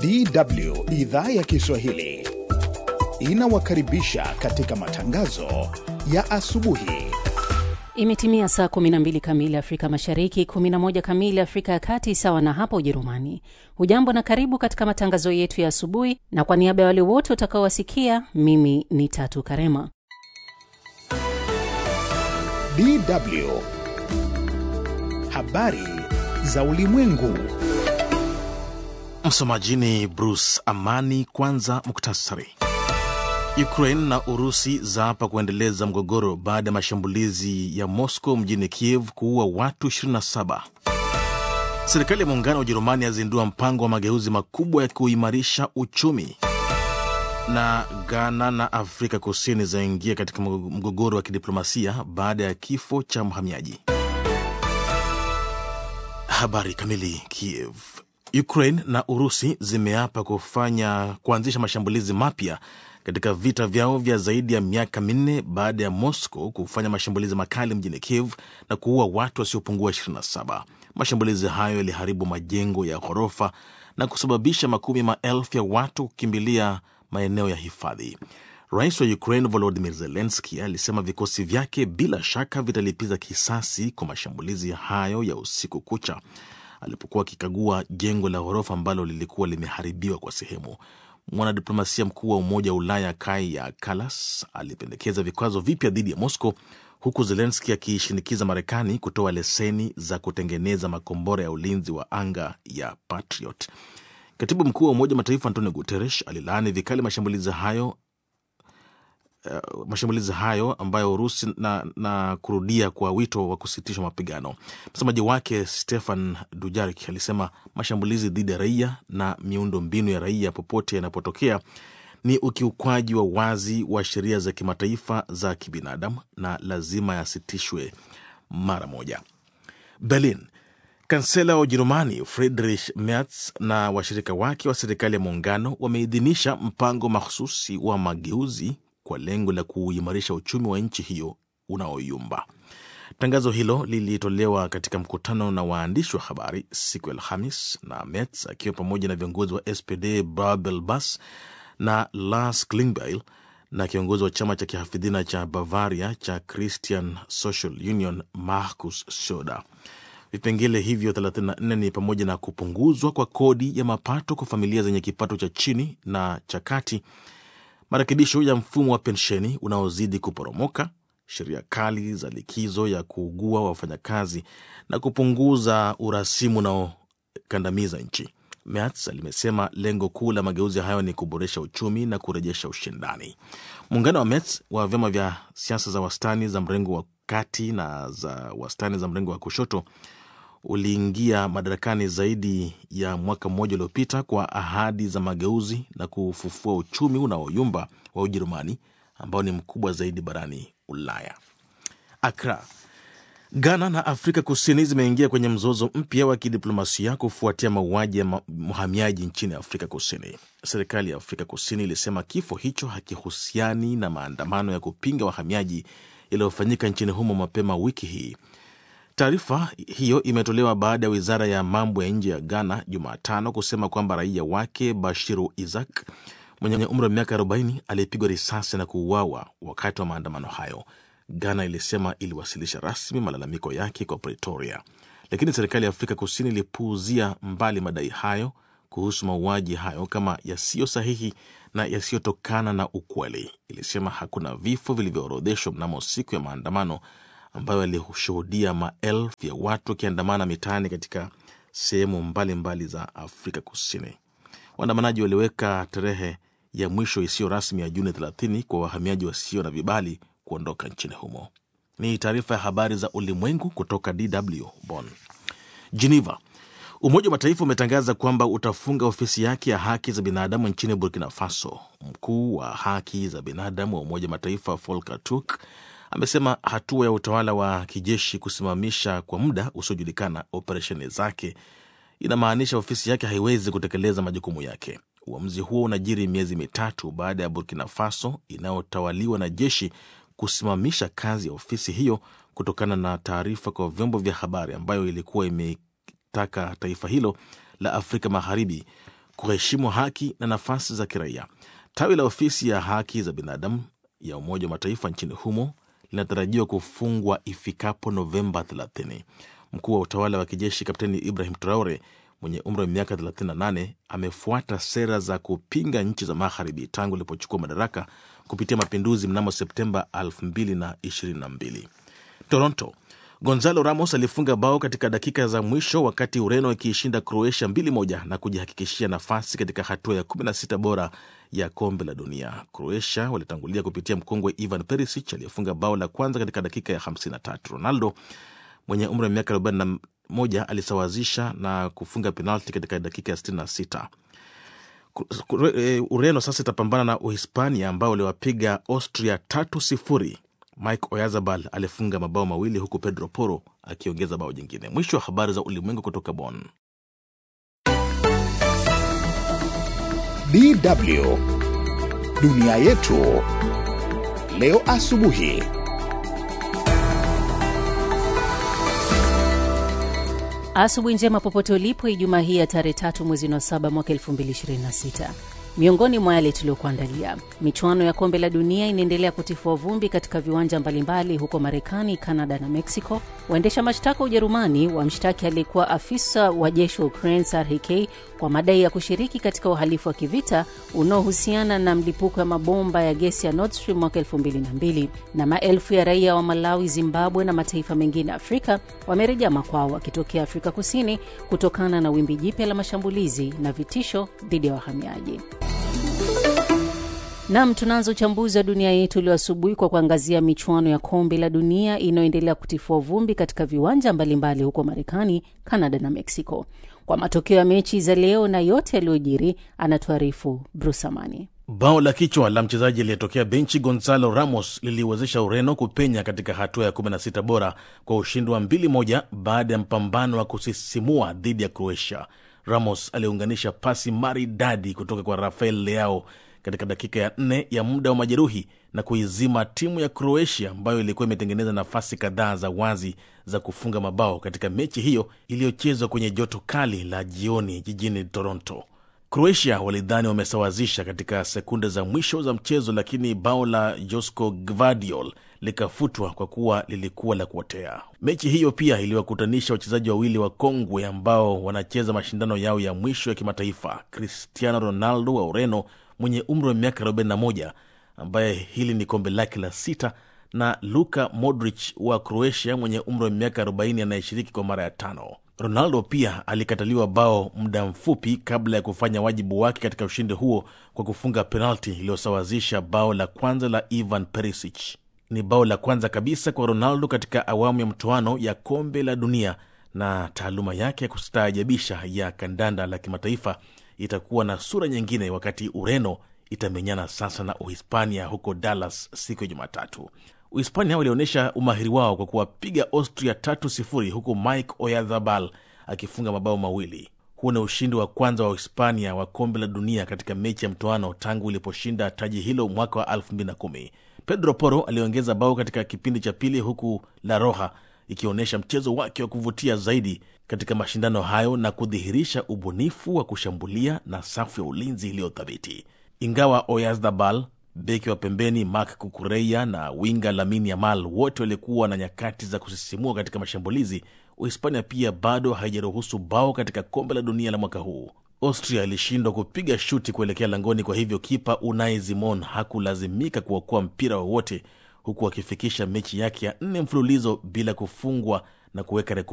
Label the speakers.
Speaker 1: DW idhaa ya Kiswahili inawakaribisha katika matangazo ya asubuhi.
Speaker 2: Imetimia saa 12 kamili Afrika Mashariki, 11 kamili Afrika ya Kati, sawa na hapa Ujerumani. Hujambo na karibu katika matangazo yetu ya asubuhi, na kwa niaba ya wale wote utakaowasikia, mimi ni Tatu Karema.
Speaker 1: DW habari za ulimwengu.
Speaker 3: Msomaji ni Bruce Amani. Kwanza muktasari. Ukraine na Urusi zaapa kuendeleza mgogoro baada ya mashambulizi ya Moscow mjini Kiev kuua watu 27. Serikali ya muungano wa Ujerumani yazindua mpango wa mageuzi makubwa ya kuimarisha uchumi. Na Ghana na Afrika Kusini zaingia katika mgogoro wa kidiplomasia baada ya kifo cha mhamiaji. Habari kamili. Kiev. Ukraine na Urusi zimeapa kufanya kuanzisha mashambulizi mapya katika vita vyao vya zaidi ya miaka minne baada ya Moscow kufanya mashambulizi makali mjini Kiev na kuua watu wasiopungua 27. Mashambulizi hayo yaliharibu majengo ya ghorofa na kusababisha makumi maelfu ya watu kukimbilia maeneo ya hifadhi. Rais wa Ukraine Volodymyr Zelensky alisema vikosi vyake bila shaka vitalipiza kisasi kwa mashambulizi hayo ya usiku kucha alipokuwa akikagua jengo la ghorofa ambalo lilikuwa limeharibiwa kwa sehemu. Mwanadiplomasia mkuu wa Umoja wa Ulaya Kaja Kallas alipendekeza vikwazo vipya dhidi ya Moscow, huku Zelenski akiishinikiza Marekani kutoa leseni za kutengeneza makombora ya ulinzi wa anga ya Patriot. Katibu mkuu wa Umoja wa Mataifa Antonio Guterres alilaani vikali mashambulizi hayo Uh, mashambulizi hayo ambayo Urusi na, na kurudia kwa wito wa kusitishwa mapigano. Msemaji wake Stefan Dujarik alisema mashambulizi dhidi ya raia na miundo mbinu ya raia popote yanapotokea ni ukiukwaji wa wazi wa sheria za kimataifa za kibinadamu na lazima yasitishwe mara moja. Berlin. Kansela wa Ujerumani Friedrich Merz na washirika wake wa serikali ya muungano wameidhinisha mpango mahususi wa mageuzi kwa lengo la kuimarisha uchumi wa nchi hiyo unaoyumba. Tangazo hilo lilitolewa katika mkutano na waandishi wa habari siku ya Alhamis, na Merz akiwa pamoja na viongozi wa SPD Babel Bas na Lars Klingbeil na kiongozi wa chama cha kihafidhina cha Bavaria cha Christian Social Union Markus Söder. Vipengele hivyo 34 ni pamoja na kupunguzwa kwa kodi ya mapato kwa familia zenye kipato cha chini na cha kati marekebisho ya mfumo wa pensheni unaozidi kuporomoka, sheria kali za likizo ya kuugua wa wafanyakazi na kupunguza urasimu unaokandamiza nchi. Merz limesema lengo kuu la mageuzi hayo ni kuboresha uchumi na kurejesha ushindani. Muungano wa Merz wa vyama vya siasa za wastani za mrengo wa kati na za wastani za mrengo wa kushoto uliingia madarakani zaidi ya mwaka mmoja uliopita kwa ahadi za mageuzi na kufufua uchumi unaoyumba wa Ujerumani ambao ni mkubwa zaidi barani Ulaya. Akra. Ghana na Afrika Kusini zimeingia kwenye mzozo mpya wa kidiplomasia kufuatia mauaji ya mhamiaji nchini Afrika Kusini. Serikali ya Afrika Kusini ilisema kifo hicho hakihusiani na maandamano ya kupinga wahamiaji yaliyofanyika nchini humo mapema wiki hii. Taarifa hiyo imetolewa baada ya wizara ya mambo ya nje ya Ghana Jumatano kusema kwamba raia wake Bashiru Isaac mwenye umri wa miaka 40 aliyepigwa risasi na kuuawa wakati wa maandamano hayo. Ghana ilisema iliwasilisha rasmi malalamiko yake kwa Pretoria, lakini serikali ya Afrika Kusini ilipuuzia mbali madai hayo kuhusu mauaji hayo kama yasiyo sahihi na yasiyotokana na ukweli. Ilisema hakuna vifo vilivyoorodheshwa mnamo siku ya maandamano ambayo yalishuhudia maelfu ya watu wakiandamana mitaani katika sehemu mbalimbali za Afrika Kusini. Waandamanaji waliweka tarehe ya mwisho isiyo rasmi ya Juni 30 kwa wahamiaji wasio na vibali kuondoka nchini humo. Ni taarifa ya habari za ulimwengu kutoka DW Bonn. Geneva. Umoja wa Mataifa umetangaza kwamba utafunga ofisi yake ya haki za binadamu nchini Burkina Faso. Mkuu wa haki za binadamu wa Umoja wa Mataifa Volker Turk amesema hatua ya utawala wa kijeshi kusimamisha kwa muda usiojulikana operesheni zake inamaanisha ofisi yake haiwezi kutekeleza majukumu yake. Uamuzi huo unajiri miezi mitatu baada ya Burkina Faso inayotawaliwa na jeshi kusimamisha kazi ya ofisi hiyo kutokana na taarifa kwa vyombo vya habari ambayo ilikuwa imetaka taifa hilo la Afrika Magharibi kuheshimu haki na nafasi za kiraia. Tawi la ofisi ya haki za binadamu ya Umoja wa Mataifa nchini humo linatarajiwa kufungwa ifikapo Novemba 30. Mkuu wa utawala wa kijeshi Kapteni Ibrahim Traore mwenye umri wa miaka 38 amefuata sera za kupinga nchi za magharibi tangu ilipochukua madaraka kupitia mapinduzi mnamo Septemba 2022. Toronto, Gonzalo Ramos alifunga bao katika dakika za mwisho wakati Ureno ikiishinda Croatia 2-1 na kujihakikishia nafasi katika hatua ya 16 bora ya kombe la dunia. Croatia walitangulia kupitia mkongwe Ivan Perisic aliyefunga bao la kwanza katika dakika ya 53. Ronaldo mwenye umri wa miaka 41 alisawazisha na kufunga penalti katika dakika ya 66. Ureno sasa itapambana na Uhispania ambao waliwapiga Austria tatu sifuri. Mike Oyarzabal alifunga mabao mawili huku Pedro Porro akiongeza bao jingine. Mwisho wa habari za ulimwengu kutoka Bonn.
Speaker 1: DW dunia yetu leo asubuhi.
Speaker 2: Asubuhi njema popote ulipo, Ijumaa hii ya tarehe tatu mwezi wa saba mwaka 2026. Miongoni mwa yale tuliyokuandalia: michuano ya kombe la dunia inaendelea kutifua vumbi katika viwanja mbalimbali huko Marekani, Kanada na Mexico. Waendesha mashtaka wa Ujerumani wamshtaki aliyekuwa afisa wa jeshi wa Ukraine SRHK kwa madai ya kushiriki katika uhalifu wa kivita unaohusiana na mlipuko ya mabomba ya gesi ya Nord Stream mwaka 2002. Na maelfu ya raia wa Malawi, Zimbabwe na mataifa mengine Afrika wamerejea makwao wakitokea Afrika Kusini kutokana na wimbi jipya la mashambulizi na vitisho dhidi ya wahamiaji. Nam, tunaanza uchambuzi wa dunia yetu leo asubuhi kwa kuangazia michuano ya kombe la dunia inayoendelea kutifua vumbi katika viwanja mbalimbali huko Marekani, Kanada na Mexico. Kwa matokeo ya mechi za leo na yote yaliyojiri, anatuarifu Bruce Amani.
Speaker 3: Bao la kichwa la mchezaji aliyetokea benchi Gonzalo Ramos liliwezesha Ureno kupenya katika hatua ya 16 bora kwa ushindi wa 2-1 baada ya mpambano wa kusisimua dhidi ya Croatia. Ramos aliunganisha pasi maridadi kutoka kwa Rafael Leao katika dakika ya nne ya muda wa majeruhi na kuizima timu ya Croatia ambayo ilikuwa imetengeneza nafasi kadhaa za wazi za kufunga mabao katika mechi hiyo iliyochezwa kwenye joto kali la jioni jijini Toronto. Croatia walidhani wamesawazisha katika sekunde za mwisho za mchezo, lakini bao la Josko Gvardiol likafutwa kwa kuwa lilikuwa la kuotea. Mechi hiyo pia iliwakutanisha wachezaji wawili wa kongwe ambao wanacheza mashindano yao ya mwisho ya kimataifa, Cristiano Ronaldo wa Ureno mwenye umri wa miaka 41 ambaye hili ni kombe lake la sita na Luka Modric wa Croatia mwenye umri wa miaka 40 anayeshiriki kwa mara ya tano. Ronaldo pia alikataliwa bao muda mfupi kabla ya kufanya wajibu wake katika ushindi huo kwa kufunga penalti iliyosawazisha bao la kwanza la Ivan Perisic. Ni bao la kwanza kabisa kwa Ronaldo katika awamu ya mtoano ya kombe la dunia, na taaluma yake ya kustaajabisha ya kandanda la kimataifa itakuwa na sura nyingine wakati Ureno itamenyana sasa na Uhispania huko Dallas siku ya Jumatatu. Uhispania walionyesha umahiri wao kwa kuwapiga Austria tatu sifuri huku Mike Oyarzabal akifunga mabao mawili. Huu ni ushindi wa kwanza wa Uhispania wa kombe la dunia katika mechi ya mtoano tangu iliposhinda taji hilo mwaka wa 2010. Pedro Porro aliongeza bao katika kipindi cha pili, huku La Roja ikionyesha mchezo wake wa kuvutia zaidi katika mashindano hayo na kudhihirisha ubunifu wa kushambulia na safu ya ulinzi iliyothabiti. Ingawa Oyarzabal, beki wa pembeni Marc Cucurella na winga Lamine Yamal wote walikuwa na nyakati za kusisimua katika mashambulizi, Uhispania pia bado haijaruhusu bao katika kombe la dunia la mwaka huu. Austria ilishindwa kupiga shuti kuelekea langoni, kwa hivyo kipa Unai Simon hakulazimika kuokoa mpira wowote, huku akifikisha mechi yake ya nne mfululizo bila kufungwa na kuweka rekodi